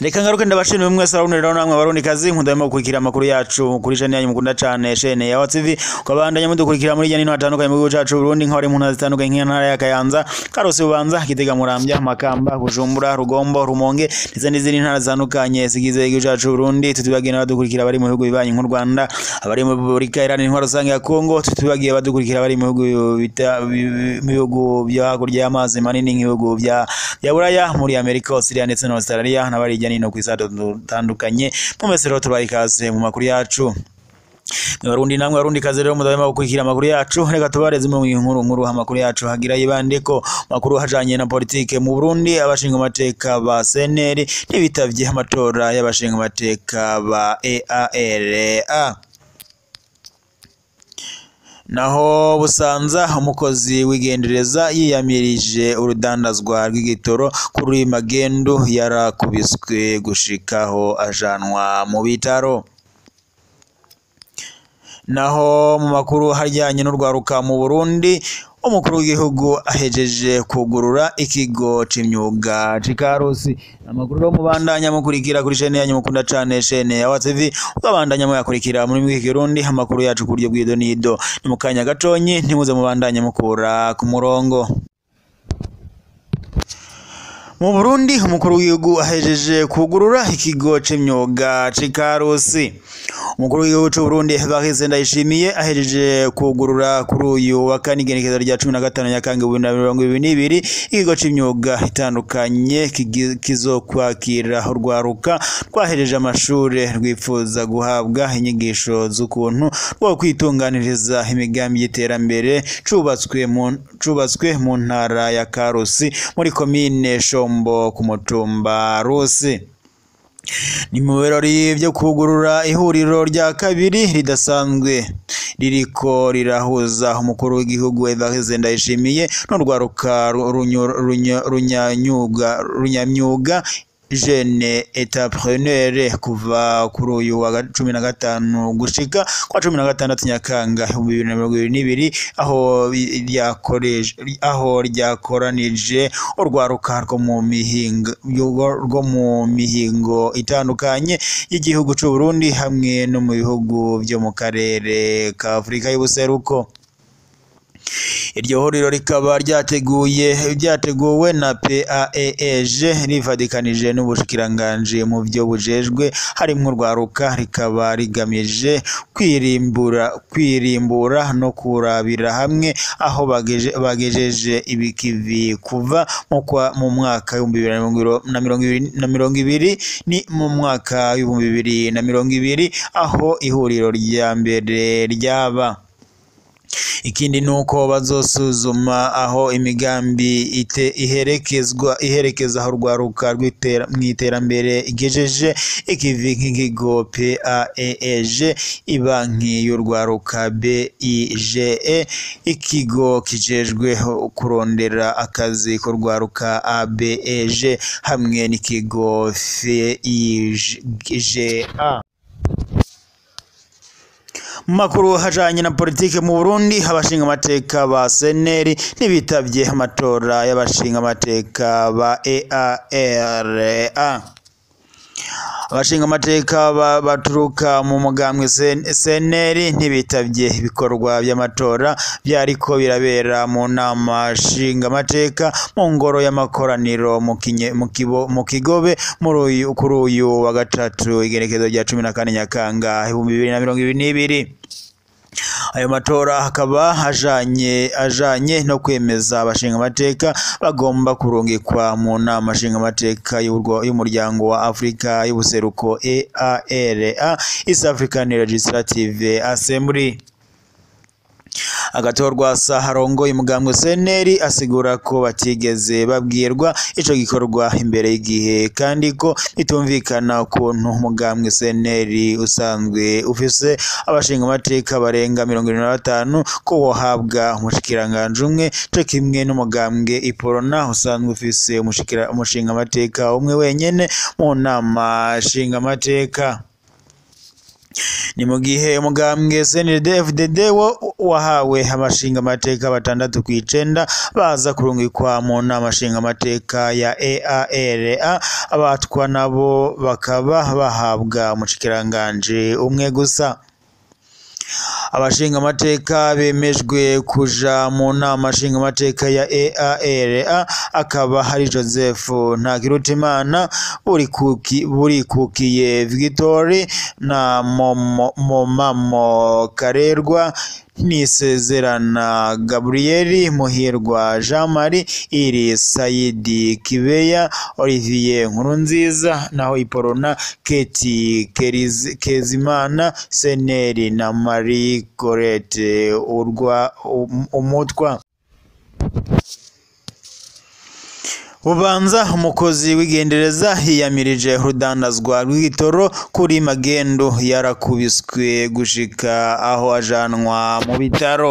reka ngaruke ndabashimira mwese araboneraho namwe abarundi kazi nkundamo gukurikira amakuru yacu kuri channel yanyu mukunda cane shene ya TV ukabandanya mudukurikira muri jya nino hatandukanye mu gihugu cacu Burundi nk'abari mu ntara zitandukanye nk'intara ya Kayanza Karusi Bubanza Gitega Muramvya Makamba Bujumbura Rugombo Rumonge ndetse n'izindi ntara zitandukanye zigize igihugu cacu Burundi tutibagiye n'abadukurikira bari mu bihugu bibanyi nk'u Rwanda abari mu Repubulika Iharanira Intwaro Rusange ya Kongo tutibagiye abadukurikira bari mu bihugu bita- bi- mu bihugu byo hakurya y'amazi manini nk'ibihugu bya bya Buraya muri Amerika Australia ndetse na Australia n'abari hirya no hino ku isi dutandukanye mu mese rero tubaha ikaze mu makuru yacu Barundi namwe barundi kazi rero mudahema gukurikira amakuru yacu reka tubareze mu nkuru nkuru amakuru yacu hagira yibande ko makuru hajanye na politike mu Burundi abashinga amateka ba CNL ntibitavye amatora y'abashinga amateka ba EALA naho busanza umukozi w'igendereza yiyamirije urudandazwa rw'igitoro kuri magendu yarakubiswe gushikaho ajanwa mu bitaro naho mu makuru hajyanye n'urwaruka mu Burundi umukuru w'igihugu ahejeje kugurura ikigo c'imyuga c'Ikarusi amakuru rero mubandanya mukurikira kuri chaîne yanyu mukunda cane chaîne ya WTV ukabandanya muyakurikira muri mwiki Kirundi amakuru yacu ku buryo bw'ido n'ido ni mu kanya gatonyi ntimuze mubandanye mukura ku murongo mu Burundi umukuru w'igihugu ahejeje kugurura ikigo c'imyuga c'Ikarusi umukuru w'igihugu c'u Burundi Evariste Ndayishimiye ahejeje kugurura kuri uyu wa kane igenekerezo rya cumi na gatanu Nyakanga ibihumbi bibiri na mirongo ibiri n'ibiri ikigo c'imyuga itandukanye kigi- kizokwakira urwaruka rwahejeje amashure rwifuza guhabwa inyigisho z'ukuntu rwo kwitunganiriza imigambi y'iterambere cubatswe mu cubatswe mu ntara ya Karusi muri komine Shombo ku mutumba Rusi ni mu birori byo kugurura ihuriro rya kabiri ridasanzwe ririko rirahuza umukuru w'igihugu Evariste Ndayishimiye n'urwaruka ru- runyu- runya- runyanyuga runyamyuga jeune entrepreneur kuva kuri uyu wa ga- cumi na gatanu gushika kwa cumi na gatandatu Nyakanga ibihumbi bibiri na mirongo ibiri n'ibiri aho bi- ryakoreje aho ryakoranije urwaruka rwo mu mihingo rwo mu mihingo itandukanye y'igihugu c'u Burundi hamwe no mu bihugu byo mu karere ka Afurika y'ubuseruko iryo huriro rikaba ryateguye ryateguwe na PAEG rivadikanije n'ubushikiranganji mu byo bujejwe harimwo urwaruka rikaba rigamije kwirimbura kwirimbura no kurabira hamwe aho bageje, bagejeje ibikivi kuva mu kwa- mu mwaka w'ibihumbi bibiri na mirongo iro- na mirongo ibiri na mirongo ibiri ni mu mwaka w'ibihumbi bibiri na mirongo ibiri aho ihuriro rya mbere ryaba ikindi ni uko bazosuzuma aho imigambi ite iherekezwa iherekeza aho urwaruka rw'itera- mu iterambere igejeje ikivi nk'ikigo PAEG ibanki y'urwaruka BIGE ikigo kijejwe kurondera akazi k'urwaruka ABEG hamwe n'ikigo FIGA mu makuru hajanye na politike mu Burundi abashinga amateka ba seneri ntibitavye amatora y'abashinga amateka ba EALA abashinga amateka ba- baturuka mu mugambwe seneri ntibitavye ibikorwa by'amatora byariko birabera mu nama nshinga amateka mu ngoro y'amakoraniro mu Kinye- mu Kibo- mu kigobe muri uyu kuri uyu wa gatatu igerekezo rya cumi na kane nyakanga ibihumbi bibiri na mirongo ibiri n'ibiri ayo matora akaba ajanye ajanye no kwemeza abashinga amateka bagomba kurungikwa mu nama nshinga amateka y'urwo- y'umuryango wa Afrika y'ubuseruko EALA East African Legislative Assembly agatorwa saharongo umugambwe seneri asigura ko batigeze babwirwa ico gikorwa imbere y'igihe kandi ko bitumvikana ukuntu umugambwe seneri usanzwe ufise abashinga amateka barenga mirongo irindwi na batanu ko wohabwa umushikiranganji umwe co kimwe n'umugambwe iporona usanzwe ufise umushikira- umushinga amateka umwe wenyene mu nama nshinga amateka ni mu gihe umugambwe CNDD FDD wo wahawe abashinga amateka batandatu ku icenda baza kurungikwa mu nama nshinga amateka ya EALA abatwa nabo bakaba bahabwa umushikiranganje umwe gusa abashinga amateka bemejwe kuja mu nama nshinga amateka ya EALA akaba hari Joseph Ntakirutimana Burikuki Burikukiye Victory na Momo, Momamo Karerwa Nisezerana Gabriel Muhirwa Jean Marie Iri Saidi Kibeya Olivier Nkurunziza naho Iporona Keti Keriz- Kezimana Seneri na Marie Gorete urwa um- umutwa Bubanza umukozi w'igendereza yiyamirije urudandazwa rw'igitoro kuri magendu yarakubiswe gushika aho ajanwa mu bitaro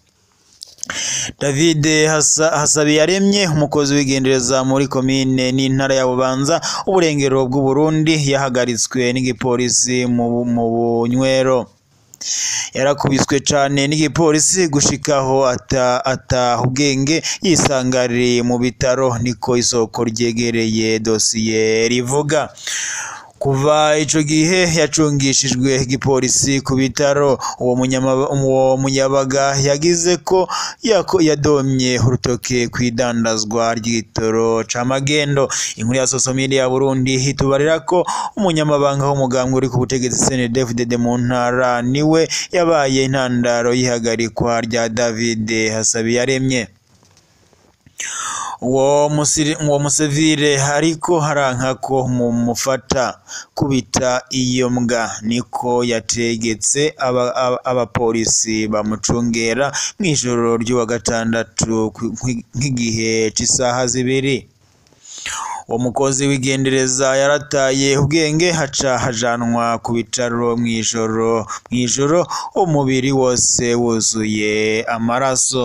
David Hasa- Hasabiyaremye umukozi w'igendereza muri komine n'intara ya Bubanza uburengero bw'u Burundi yahagaritswe n'igipolisi mu mu bunywero yarakubiswe cane n'igipolisi gushikaho ata ataha ubwenge yisanga ari mu bitaro niko isoko ryegereye dosiye rivuga kuva ico gihe yacungishijwe igipolisi ku bitaro uwo munyama- uwo munyabaga yagize ko yako yadomye urutoke kw'idandazwa ry'igitoro ca magendo inkuru ya sosomili ya Burundi hitubarira ko umunyamabanga w'umugambwe uri ku butegetsi CNDD-FDD mu ntara niwe yabaye intandaro y'ihagarikwa rya David Hasabiyaremye uwo musiri- uwo musevire ariko haranka ko mumufata kubita iyo mbwa niko yategetse aba- aba- abapolisi bamucungera mw'ijoro ry'uwa gatandatu kwi- kwi- nk'igihe c'isaha zibiri uwo mukozi w'igendereza yarataye ubwenge haca hajanwa ku bitaro mw'ijoro mw'ijoro umubiri wose wuzuye amaraso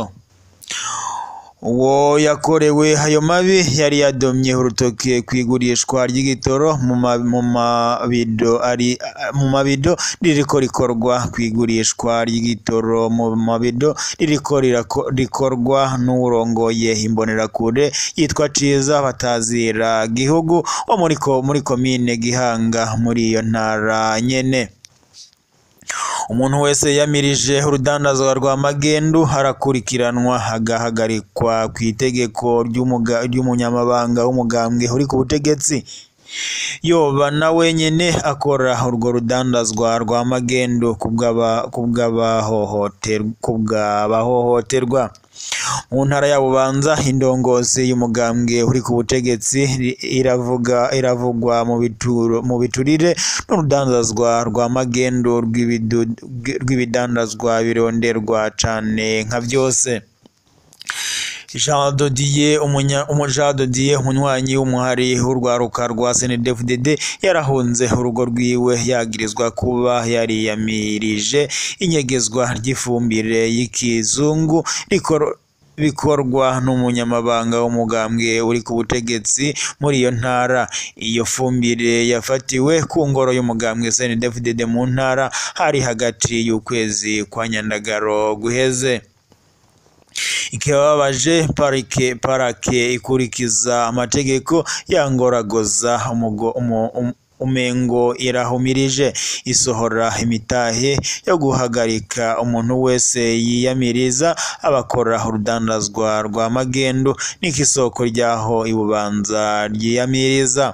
uwo yakorewe ayo mabi yari yadomye urutoke kw'igurishwa ry'igitoro mu ma- mu mabido ari mu mabido ririko rikorwa kw'igurishwa ry'igitoro mu mabido ririko rirako- rikorwa n'uwurongoye imbonerakure yitwa Ciza Batazira Gihugu wo muri ko muri komine Gihanga muri iyo ntara nyene umuntu wese yamirije urudandazwa rwa magendu arakurikiranwa agahagarikwa ku itegeko ry'umuga- ry'umunyamabanga w'umugambwe uri ku butegetsi yoba na wenyene akora urwo rudandazwa rwa magendu kubw'aba- kubw'abahohoter- kubw'abahohoterwa mu ntara ya Bubanza indongozi y'umugambwe uri ku butegetsi ri- iravuga iravugwa mu bituro mu biturire n'urudandazwa rwa magendu rw'ibidu- rw'ibidandazwa bironderwa cane nka vyose Jean Dodier umunya umu Jean Dodier umunywanyi w'umuhari w'urwaruka rwa CNDD-FDD yarahunze urugo rwiwe yagirizwa kuba yariyamirije inyegezwa ry'ifumbire y'ikizungu rikor- bikorwa n'umunyamabanga w'umugambwe uri ku butegetsi muri iyo ntara iyo fumbire yafatiwe ku ngoro y'umugambwe CNDD-FDD mu ntara hari hagati y'ukwezi kwa Nyandagaro guheze ikibabaje parike parake ikurikiza amategeko yangoragoza umugo umu- um- umengo irahumirije isohora imitahe yo guhagarika umuntu wese yiyamiriza abakora urudandazwa rwa magendu niko isoko ryaho ibubanza ryiyamiriza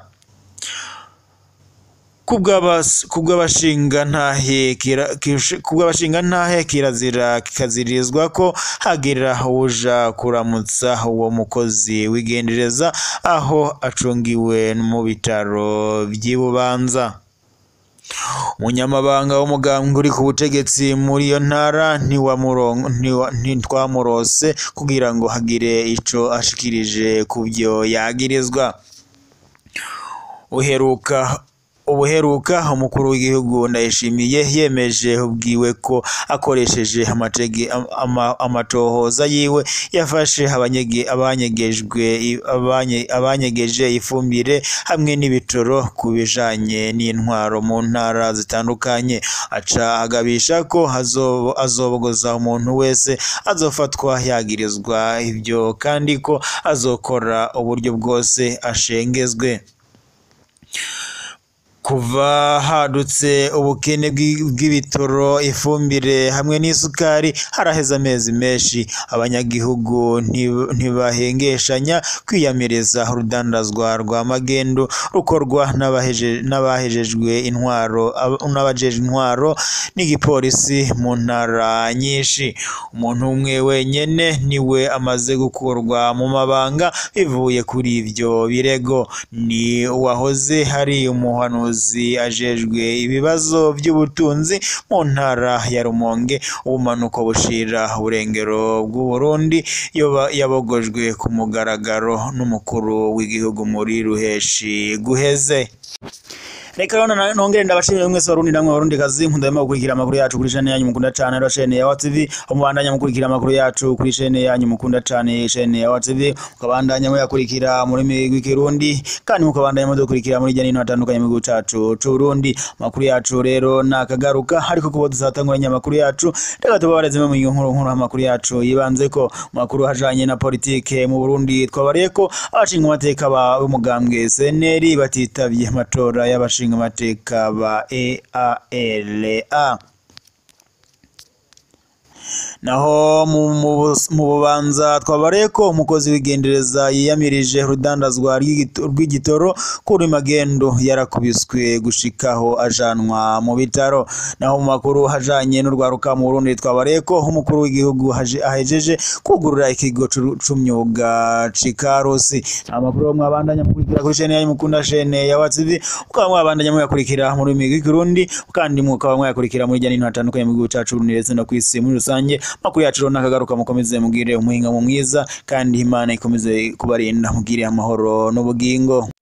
kubw'abas- kubw'abashingantahe kira- kish- kubw'abashingantahe kirazira kikazirizwa ko hagira uja kuramutsa uwo mukozi w'igendereza aho acungiwe mu bitaro vy'i Bubanza umunyamabanga w'umugambwe uri ku butegetsi muri iyo ntara ntiwamuron- ntiwa- ntitwamurose kugira ngo hagire ico ashikirije ku vyo yagirizwa uheruka ubuheruka umukuru w'igihugu ndayishimiye yemeje ubwiwe ko akoresheje amatege ama- amatohoza yiwe yafashe abanyege- abanyegejwe abanye- abanyegeje ifumbire hamwe n'ibitoro ku bijanye n'intwaro mu ntara zitandukanye aca agabisha ko hazo- azobogoza umuntu wese azofatwa yagirizwa ibyo kandi ko azokora uburyo bwose ashengezwe kuva hadutse ubukene bw'i- bw'ibitoro ifumbire hamwe n'isukari haraheze amezi menshi abanyagihugu nti- ntibahengeshanya kwiyamiriza urudandazwa rwa magendu rukorwa n'abaheje- n'abahejejwe intwaro ab- n'abajeje intwaro n'igipolisi mu ntara nyinshi umuntu umwe wenyene niwe amaze gukurwa mu mabanga bivuye kuri ivyo birego ni uwahoze hari umuhanuzi ajejwe ibibazo by'ubutunzi mu ntara ya Rumonge ubumanuko bushira uburengero bw'u Burundi yoba yabogojwe ku mugaragaro n'umukuru w'igihugu muri ruheshi guheze reka rero na- nongere ndabashimire mwese barundi namwe barundi kazi nkunda gukurikira amakuru yacu kuri chaine yanyu mukunda cane rero chaine ya WTV mubandanya mukurikira amakuru yacu kuri chaine yanyu mukunda cane chaine ya WTV mukabandanya muyakurikira muri migwi kirundi kandi mukabandanya mudukurikira muri jya nino hatandukanye mu gihugu cacu c'u Burundi amakuru yacu rero nakagaruka ariko kubo dusatanguranye amakuru yacu reka tubabareze mu nkuru nkuru amakuru yacu yibanze ko mu makuru hajanye na politike mu Burundi twabariye ko abashinga amateka ba b'umugambwe CNL batitavye amatora y'abashinga amateka ba EALA naho mu, mu, bus- mu bubanza twabariye ko umukozi w'igendereza yiyamirije urudandazwa rw'igito- rw'igitoro kuri magendo yarakubiswe gushikaho ajanwa mu bitaro naho mu makuru hajanye n'urwaruka mu Burundi twabariye ko umukuru w'igihugu haje- ahejeje kugurura ikigo c'u- c'umyuga c'ikarusi amakuru mwabandanya mukurikira kuri chaine yanyu mukunda chaine ya WTV mukaba mwabandanya muyakurikira muri migwi kirundi kandi mukaba mwayakurikira muri jya n'intu hatandukanye mu gihugu cacu Burundi ndetse no kw'isi muri rusange makuru yacu rero nakagaruka mukomeze mugire umuhinga mu mwiza kandi imana ikomeze kubarinda mugire amahoro n'ubugingo